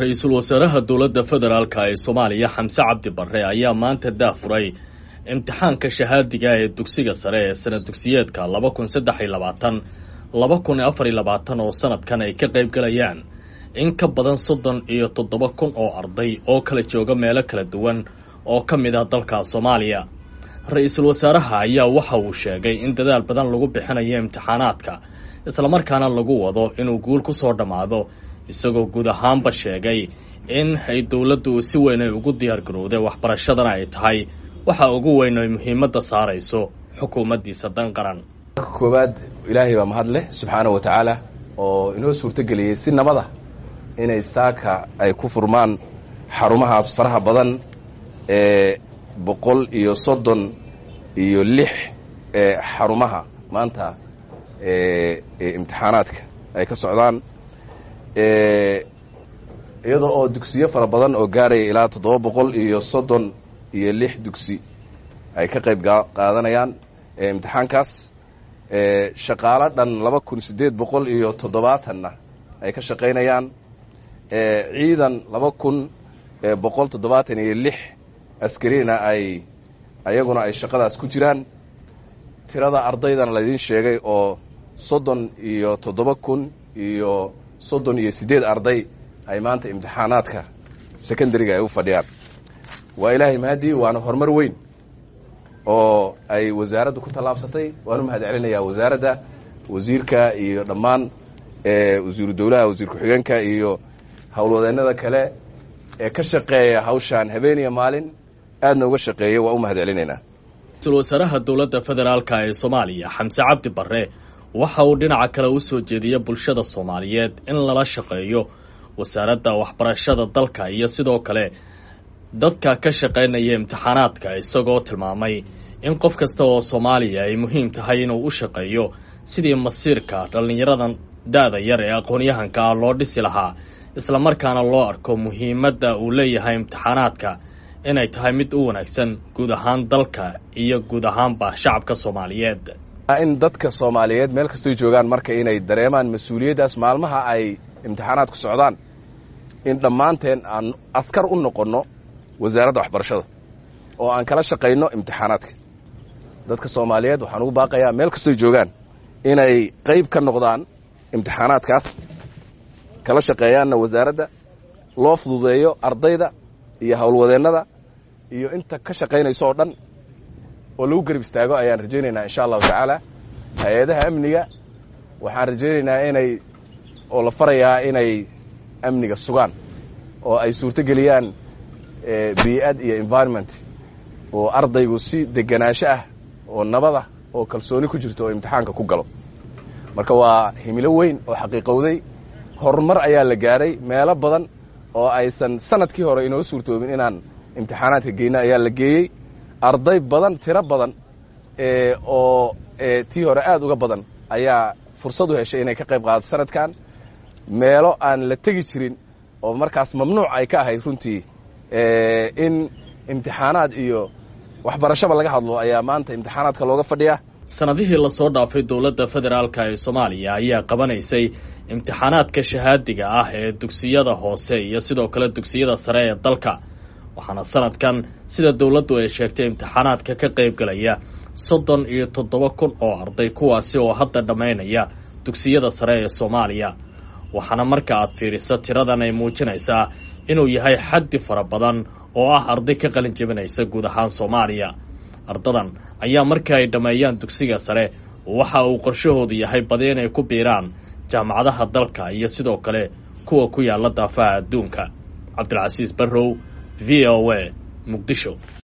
ra-iisul wasaaraha dowladda federaalk ee soomaaliya xamse cabdi barre ayaa maanta daafuray imtixaanka shahaadiga ee dugsiga sare ee sanad dugsiyeedka laba kun saddex iyo labaatan laba kun iyo afar iyo labaatan oo sanadkan ay ka qayb galayaan in ka badan soddon iyo toddoba kun oo arday oo kala jooga meelo kala duwan oo ka mid ah dalka soomaaliya ra-iisul wasaaraha ayaa waxa uu sheegay in dadaal badan lagu bixinayo imtixaanaadka islamarkaana lagu wado inuu guul ku soo dhammaado isagoo guud ahaanba sheegay in ay dowladdu si weyn ay ugu diyaar garowday waxbarashadana ay tahay waxa ugu weyn ay muhiimadda saarayso xukuumaddiisa dan qaran marka koowaad ilaahay baa mahad leh subxaana wa tacaala oo inoo suurtogeliyey si nabada inay saaka ay ku furmaan xarumahaas faraha badan ee boqol iyo soddon iyo lix ee xarumaha maanta ee imtixaanaadka ay ka socdaan iyadoo oo dugsiyo fara badan oo gaaraya ilaa toddoba boqol iyo soddon iyo lix dugsi ay ka qayb qaadanayaan imtixaankaas shaqaalo dhan laba kun siddeed boqol iyo toddobaatanna ay ka shaqaynayaan ciidan laba kun boqol toddobaatan iyo lix askarina ay ayaguna ay shaqadaas ku jiraan tirada ardaydana laydiin sheegay oo soddon iyo toddoba kun iyo soddon iyo siddeed arday ay maanta imtixaanaadka secondariga ay u fadhiyaan waa ilaahay mahadii waana horumar weyn oo ay wasaaraddu ku tallaabsatay waan u mahad celinayaa wasaaradda wasiirka iyo dhammaan wasiiru dowlaha wasiir ku-xigeenka iyo howlwadeennada kale ee ka shaqeeya hawshaan habeeniya maalin aadna uga shaqeeya waa u mahad celinaynaa ra-iisul wasaaraha dowladda federaalk ee soomaaliya xamse cabdi barre waxa uu dhinaca kale u soo jeediyey bulshada soomaaliyeed in lala shaqeeyo wasaaradda waxbarashada dalka iyo sidoo kale dadka ka shaqaynaya imtixaanaadka isagoo tilmaamay in qof kasta oo soomaaliya ay muhiim tahay inuu u shaqeeyo sidii masiirka dhallinyaradan da-da yar ee aqoon-yahanka ah loo dhisi lahaa islamarkaana loo arko muhiimadda uu leeyahay imtixaanaadka inay tahay mid u wanaagsan guud ahaan dalka iyo guud ahaanba shacabka soomaaliyeed in dadka soomaaliyeed meel kastoy joogaan marka inay dareemaan mas-uuliyaddaas maalmaha ay imtixaanaadku socdaan in dhammaanteen aan askar u noqonno wasaaradda waxbarashada oo aan kala shaqayno imtixaanaadka dadka soomaaliyeed waxaan ugu baaqayaa meel kastoy joogaan inay qayb ka noqdaan imtixaanaadkaas kala shaqeeyaanna wasaaradda loo fududeeyo ardayda iyo howlwadeennada iyo inta ka shaqaynayso oo dhan oo lagu garab istaago ayaan rajaynaynaa insha allahu tacaala hay-adaha amniga waxaan rajaynaynaa inay oo la farayaa inay amniga sugaan oo ay suurto geliyaan bii'ad iyo environment oo ardaygu si deganaansho ah oo nabada oo kalsooni ku jirto oo imtixaanka ku galo marka waa himilo weyn oo xaqiiqowday horumar ayaa la gaaray meelo badan oo aysan sanadkii hore inoo suurtoobin inaan imtixaanaadka geyno ayaa la geeyey arday badan tiro badan oo tii hore aad uga badan ayaa fursad u heshay inay ka qayb qaadato sanadkan meelo aan la tegi jirin oo markaas mamnuuc ay ka ahayd runtii in imtixaanaad iyo waxbarashaba laga hadlo ayaa maanta imtixaanaadka looga fadhiyaa sanadihii lasoo dhaafay dowladda federaalk ee soomaaliya ayaa qabanaysay imtixaanaadka shahaadiga ah ee dugsiyada hoose iyo sidoo kale dugsiyada sare ee dalka waxaana sanadkan sida dowladdu ay sheegtay imtixaanaadka ka qayb galaya soddon iyo toddoba kun oo arday kuwaasi oo hadda dhammaynaya dugsiyada sare ee soomaaliya waxaana marka aad fiiriso tiradan ay muujinaysaa inuu yahay xaddi fara badan oo ah arday ka qalin jebinaysa guud ahaan soomaaliya ardadan ayaa marka ay dhammeeyaan dugsiga sare waxa uu qorshahoodu yahay badi inay ku biiraan jaamacadaha dalka iyo sidoo kale kuwa ku yaalla daafaha adduunka cabdilcasiis barrow v o a muqdisho